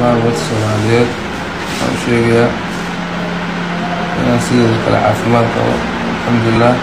dhammaan ummadda soomaaliyeed waxaan u sheegayaa inaan sideeda kale caafimaad qabo alxamdulilah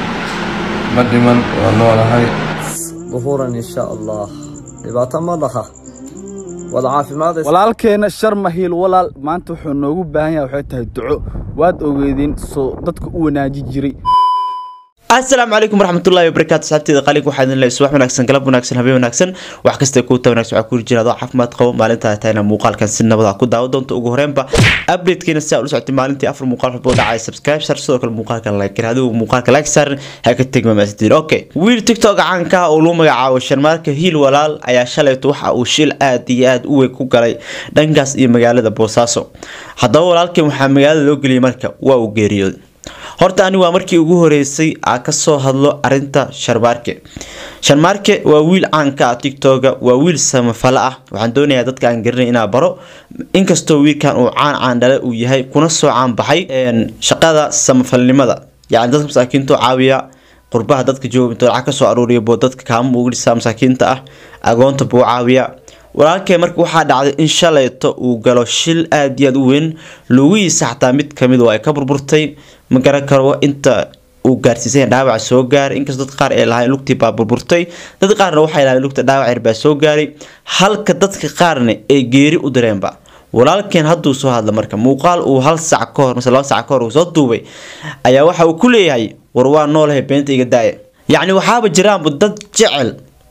ma dhiman waa noolahay ظهورا إن شاء الله dhibaato ma dhaha wada caafimaadaysa walaalkeena shar mahiil walaal maanta wuxuu noogu baahan yahay waxay tahay duco waad ogeedeen soo dadka u wanaaji jiray asalaamu calaykum waraxmatullahi wabarakaatu saxabteeda qalig waxaa idin leeyahay subax wanaagsan galab wanaagsan habeen wanaagsan wax kasta kuuta wanaagsan waxaa ku jira adoo caafimaad qabo maalinta ay tahayna muuqaalkan si nabada ku daawo doonto ugu horeenba updatekeena si aa ula socotay maalintii afar muuqaal walba oo dhacaya subscribe sar sidoo kale muuqaalka like gar adigu muuqaalka like saaran ha ka tegma maasidin okay wiil tiktok caanka ah oo lagu magacaabo sharmaarka hiil walaal ayaa shalayto waxa uu shil aad iyo aad u weyn ku galay dhankaas iyo magaalada boosaaso haddaba walaalkan waxaa magaalada loo geliyay marka waa uu geeriyooday horta ani waa markii ugu horeysay aa kasoo hadlo arinta sharmaarke sharmaarke waa wiil caanka ah tiktoga waa wiil samafale ah waxaan doonayaa dadka aan garanay inaa baro inkastoo wiilkan uu caan caandhale uu yahay kuna soo caanbaxay shaqada samafalnimada yacni dadka masaakiinta caawiya qurbaha dadka jooga intuu lacag kasoo aruuriya boo dadka kaama ugu dhisaa masaakiinta ah agoonta buu caawiya walaalkee marka waxaa dhacday in shalayto uu galo shil aada iyo aada u weyn lugihiisa xataa mid kamid oo ay ka burburtay ma garan karo inta uu gaarsiisay dhaawaca soo gaaray inkastoo dad qaar ay lahayn lugtii baa burburtay dad qaarna waxay lahayn lugta dhaawac yar baa soo gaaray halka dadka qaarna ay geeri u direenba walaalkeen hadduu soo hadla marka muuqaal uu hal sac ka hor mise laba sac ka hor uu soo duubay ayaa waxa uu ku leeyahay war waa noolahay beenta iga daaya yacni waxaaba jiraanba dad jecel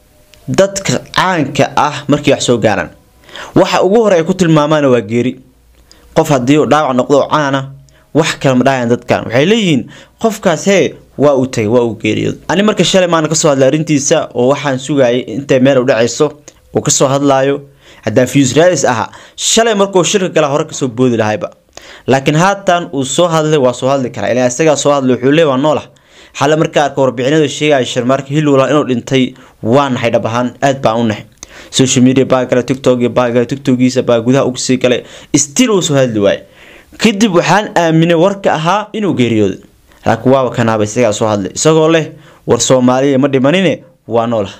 dadka caanka ah markii wax soo gaaraan waxa ugu hore ay ku tilmaamaana waa geeri qof haddii uu dhaawac noqdo oo caana wax kale ma dhahayan dadkan waxay leeyihiin qofkaas hee waa uu tagay waa uu geeriyooday ani marka shalay maana kasoo hadlay arrintiisa oo waxaan sugayay intay meel u dhacayso uu kasoo hadlaayo haddaan fusralis ahaa shalay markuu shirka gala hore kasoo boodi lahayba laakiin haatan uu soo hadlay waa soo hadli karaa ilaa isagaa soo hadlay wuxuu leey waa noolah xale markaa arka warbixinada sheegaya sharmaarka hilwala inuu dhintay waa naxay dhab ahaan aad baan u naxay social media baa gala tiktok iyo baa gala tiktokiisa baa gudaha uga sii galay still uu soo hadli waayay kadib waxaan aaminay warka ahaa inuu geeriyooday laakiin waaba kanaaba isagaa soo hadlay isagoo leh war soomaaliya ma dhimanine waa noolah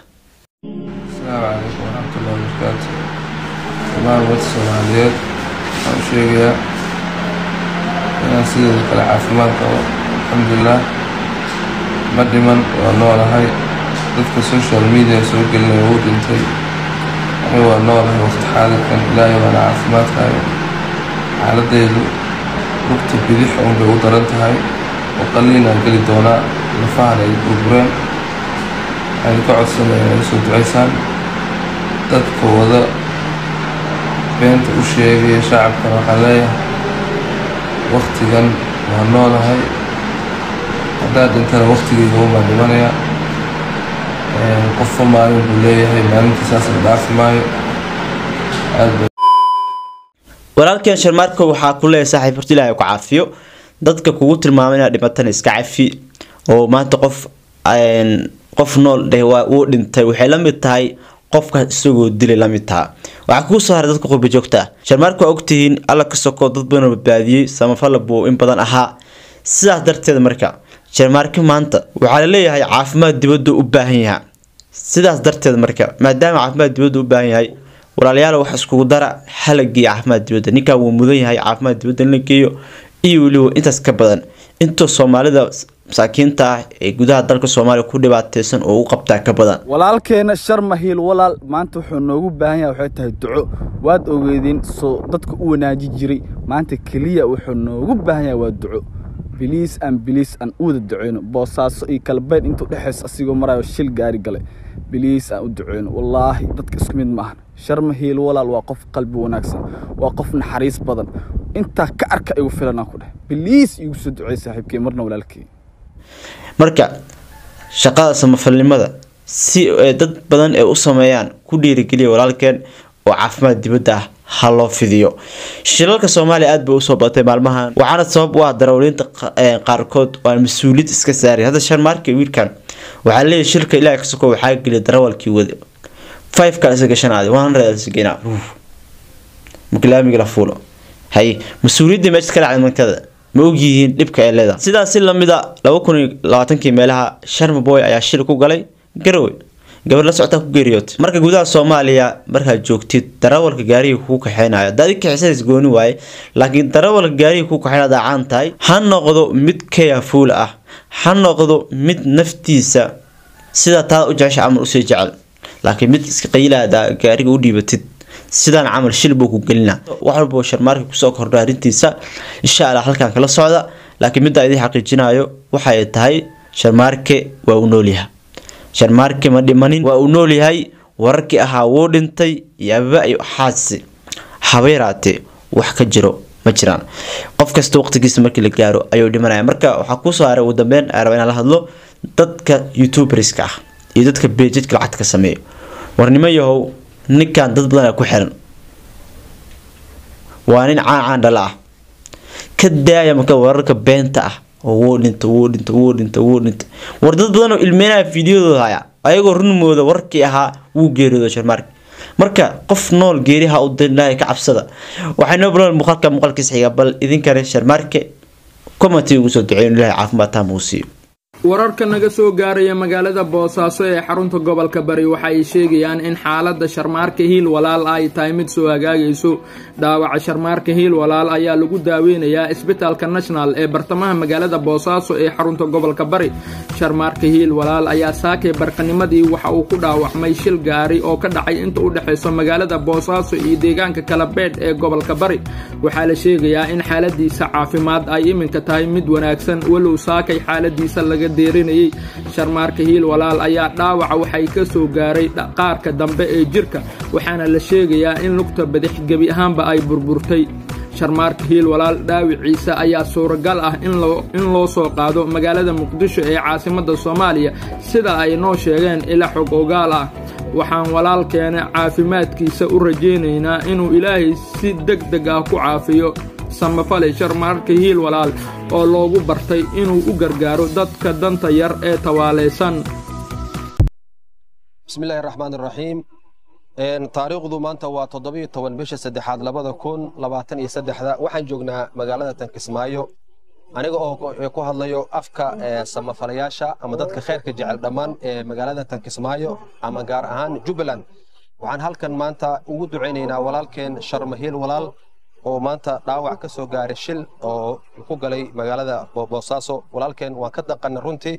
asalaamu calaykum waraxmatullahi wabarakaatu dhammaan ummadda soomaaliyeed waxaan u sheegayaa inaan sideeda kale caafimaad qabo alxamdulilah ma dhiman waa noolahay dadka social media soo gelinaya wuu dhintay ani waa noolahay waqti xaadirkan ilaahay baana caafimaadkaayo xaaladaydu lugta bidix un bay u daran tahay oo qalliinaan geli doonaa lafahan ay burbureen waxaynu ka codsanaya inay soo ducaysaan dadka wada beenta u sheegaya shacabkana waxaan leeyahay waqtigan waa noolahay haddaad dhintana waqtigeyga unbaan dhimanaya qofka maalin buu leeyahay maalintii saas la dhaafi maayo aad bay walaalkeen sharmaarka waxaa ku leeyahay saaxiib horta ilaahay ku caafiyo dadka kugu tilmaamay inaad dhimatana iska cafi oo maanta qof qof nool dheh waa uu dhintay waxay la mid tahay qofkaas isagoo dilay la mid taha waxaa kugu soo haray dadka qurba joogta ah sharmaarka waa ogtihiin alla ka sokoo dad badan badbaadiyey samafala buu in badan ahaa sidaas darteed marka sharmaarka maanta waxaa la leeyahay caafimaad dibadda u baahan yaha sidaas darteed marka maadaama caafimaad dibadda u baahan yahay walaalayaal wax iskugu dara halagiiyo caafimaad dibadda ninkan wuu mudan yahay caafimaad dibadda in la geeyo iyo weliba intaas ka badan intoo soomaalida masaakiinta ah ee gudaha dalka soomaaliya ku dhibaateysan oo u qabtaa ka badan walaalkeena shar mahiil walaal maanta wuxuu noogu baahan yahay waxay tahay duco waad ogeedeen soo dadka u wanaaji jiray maanta keliya wuxuu noogu baahan yahay waa duco biliis aan biliis aan u wada duceyno boosaaso iyo kalbeyn intuu dhexays asigoo marayo shil gaari galay biliis aan u duceyno wallaahi dadka isku mid maahan shar mahiil walaal waa qof qalbi wanaagsan waa qof naxariis badan intaa ka arka igu filanaan ku dheh biliis igu soo ducey saaxiibkey marna walaalkey marka shaqada samafalnimada si dad badan ay u sameeyaan ku dhiirigeliya walaalkeen oo caafimaad dibadda ah ha loo fidiyo shilalka soomaaliya aad bay usoo batay maalmahan waxaana sabab u ah darawaliinta qaarkood oo aan mas-uuliyad iska saaray hadda sharmaarka wiilkan waxaa leeyahay shilka ilaah ka soko waxaa geliya darawalkii wada five kan isa gashanaaday one hundred isagena maklaamiga la fuulo hay mas-uuliyadda meesha ka dhacday mankada ma ogyihiin dhibka ay leedahay sidaas si lamida laba kun iyo labaatankii meelaha sharma boy ayaa shil ku galay garowe gabar la socotaa ku geeriyootay marka gudaha soomaaliya markaad joogtid darawalka gaariga kuu kaxeynayo daadi kaxisadays gooni waaye laakiin darawalka gaariga kuu kaxeyn adaa caan tahay ha noqdo mid kayafuul ah ha noqdo mid naftiisa sida taada u jecesha camal usii jecel laakiin mid iska qayilaada gaariga u dhiibatid sidaan camal shil buu ku gelina wax walba sharmaarka kusoo kordha arrintiisa insha allah halkan kala socda laakiin midda idin xaqiijinayo waxay tahay sharmaarke waa uu noolyahay sharmaarke ma dhimanin waa uu noolyahay wararkii ahaa wuu dhintay yaaba iyo xaasi haba yaraatee wax ka jiro ma jiraan qof kasta waqtigiisa markii la gaaro ayuu dhimanaya marka waxaa kusoo haray ugu dambeyn aan raba inaan la hadlo dadka youtuberska ah iyo dadka beejadka lacagta ka sameeyo warnimo yahow ninkan dad badan ku xiran waa nin caan caan dhala ah ka daaya marka wararka beenta ah oo wuu dhinta wuu dhinta wuu dhinta wuu dhinta war dad badan oo ilmeynaya fiidiyadooda haya ayagoo runmooda warkii ahaa wuu geeriyooda sharmaarka marka qof nool geeriha u dirnaayo ka cabsada waxay noo bilown muuqaalka muuqaalkiisa xiga bal idinkane sharmaarke commenti ugu soo duceeyo in ilaahay caafimaad taama uu siiyo wararka naga soo gaaraya magaalada boosaaso ee xarunta gobolka bari waxa ay sheegayaan in xaaladda sharmaarka hiil walaal ay tahay mid soo hagaagayso dhaawaca sharmaarka hiil walaal ayaa lagu daaweynayaa isbitaalka national ee bartamaha magaalada boosaaso ee xarunta gobolka bari sharmaarka hiil walaal ayaa saakay barqanimadii waxa uu ku dhaawacmay shil gaari oo ka dhacay inta u dhexayso magaalada boosaaso iyo deegaanka kalabeedh ee gobolka bari waxaa la sheegayaa in xaaladiisa caafimaad ay iminka tahay mid wanaagsan walow saakay xaaladiisa laga deerinayay sharmaarka hiil walaal ayaa dhaawaca waxay ka soo gaaray qaarka dambe ee jirka waxaana la sheegayaa in lugta badix gebi ahaanba ay burburtay sharmaarka hiil walaal dhaawiciisa ayaa suuragal ah in loo soo qaado magaalada muqdisho ee caasimadda soomaaliya sida ay noo sheegeen ila xog ogaal ah waxaan walaalkeena caafimaadkiisa u rajaynaynaa inuu ilaahay si deg deg ah ku caafiyo samafale sharmaarka hiil walaal oo loogu bartay inuu u gargaaro dadka danta yar ee tawaalaysan bismillahi raxmaan raxiim taariikhdu maanta waa toddobiyo toban bisha saddexaad labada kun labaatan iyo saddexda waxaan joognaa magaalada tankismaayo aniga oo ku hadlayo afka samafalayaasha ama dadka khayrka jecel dhammaan ee magaalada tankismaayo ama gaar ahaan jubbaland waxaan halkan maanta ugu ducaynaynaa walaalkeen sharmahiil walaal oo maanta dhaawac ka soo gaaray shil oo ku galay magaalada boosaaso walaalkeen waan ka daqana runtii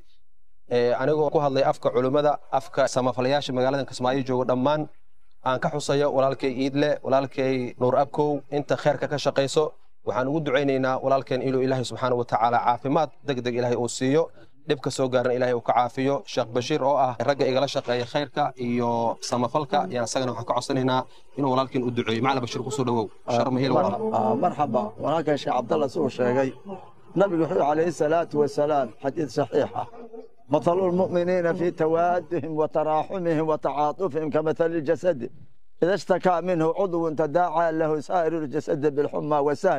anigoo ku hadlay afka culummada afka samafalayaasha magaalada kismaayo jooga dhammaan aan ka xusayo walaalkay iidle walaalkay nuur abkow inta kheerka ka shaqayso waxaan ugu ducaynaynaa walaalkeen inuu ilaahay subxaana watacaala caafimaad deg deg ilaahay uu siiyo dhibka soo gaaran ilaahay uu ka caafiyo sheekh bashiir oo ah ragga igala shaqeeya khayrka iyo samafalka yaan isagana waxaan ka codsanaynaa inuu walaalkeen u duceeyo macala bashiir kusoo dhawow sharmahil walaal marxaba walaalkan sheekh cabdalla siduu sheegay nabigu wuxuu calayhi salaatu wasalaam xadiid saxiix ah مثل المؤمنين في توادهم وتراحمهم وتعاطفهم كمثل الجسد إذا اشتكى منه عضو تداعى له سائر الجسد بالحمى والسهر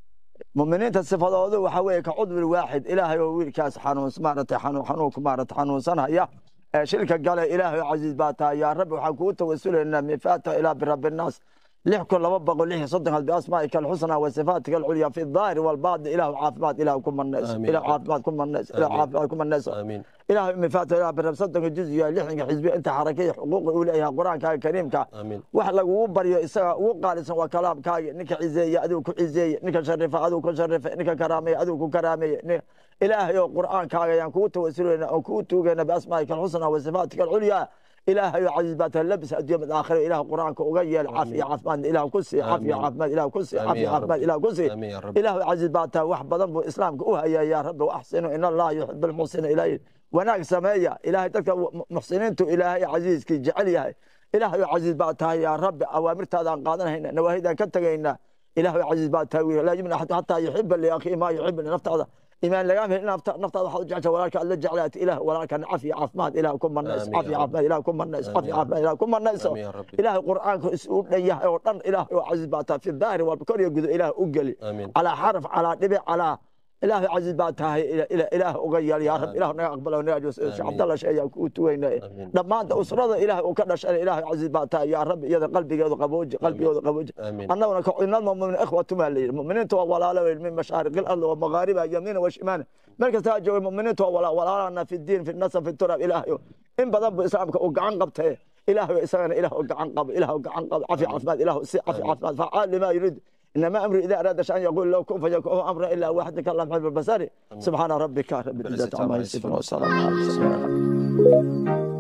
مؤمنين الصفات وحوي كعضو الواحد إلهي وويل كاس حنون سمارة حنون حنون كمارة حنون سنة يا شركة قال إلهي عزيز باتا يا رب وحكو توسل إن مفاتة إلى برب الناس لحكم لما بقول ليه صدق بأسمائك الحسنى وصفاتك العليا في الظاهر والباطن إله عافمات إله كم الناس إله عافمات كم الناس إله عافمات كم الناس آمين إله مفاتة إله برب صدق الجزء لحن حزبي أنت حركية حقوق أوليها قرآن كاي كريم كا آمين wax lagugu baryo isaga ugu qaalisan waa kalaamkaaga ninka cizeeye adigu ku cizeeye ninka sharifa adigu ku sharifa ninka karaameeye adigu ku karaameeye ilaahay oo qur'aankaaga ayaan kugu tawasulayna oo kugu tuugayna biasmaa'ika alxusna wa sifaatika alculyaa ilaahay oo casiis baa tahay labis adduunya mid aakhira ilaah qur'aanka uga yeel caafiya caafimaad ilaah ku sii caafiya caafimaad ilaah ku sii caafiya caafimaad ilaah ku sii آمين يا رب ilaah casiis baa tahay wax badan buu islaamka u hayaa yaa rabbi waxsinu in allaha yuxibu almuxsina ilaahay wanaag sameeya ilaahay dadka muxsiniintu ilaahay casiiskii jecel yahay ilaahay oo casiis baa tahay yaa rabbi awaamirtaadaan qaadanayna nawaahidaan ka tegaynaa ilaahay oo casiis baa tahay wiil laa yumna axadu xataa yuxiba liakhiihi maa yuxibu linaftaada imaan lagaa hel naftaada waxaad u jecesha walaalka aad la jeclaata ilaah walaalkan cafiya caafimaad ilaah ku manayso آمين cafiya يا رب. caafimaad ilaah ku manayso cafiya caafimaad ilaah ku manayso آمين يا رب. ilaahay qur'aanka is u dhan yahay oo dhan ilaahay oo casiis baa tahay fi daahiri waa kor iyo gudo ilaah u geli آمين على حرف على دبع على إله عزيز باتها إلى إلى إله أغير يا رب إله نقبل ونجلس شيخ عبد الله شيء كوتوين آمين. لما أنت أسرة إله وكذا شيء إله عزيز باتها يا رب يا قلبي يا قبوج قلبي يا قبوج آمين. أنا ونك إن المؤمنين إخوة مالي المؤمنين تو ولا لا من مشارق الأرض ومغاربها يمين وشمال مركز تاجوا المؤمنين تو ولا ولا لنا في الدين في النسب في التراب إله in badan buu islaamka uu gacan qabtee ilaahu isagana ilaah u gacan qabo ilaah u gacan qabo cafi caafimaad ilaahu si cafi caafimaad facaal lima yurid إنما أمري إذا أراد شيئا يقول له كن فيكون أمر إلا واحد كلام حلف البصري سبحان ربك رب العزة عما يصفون والسلام على المرسلين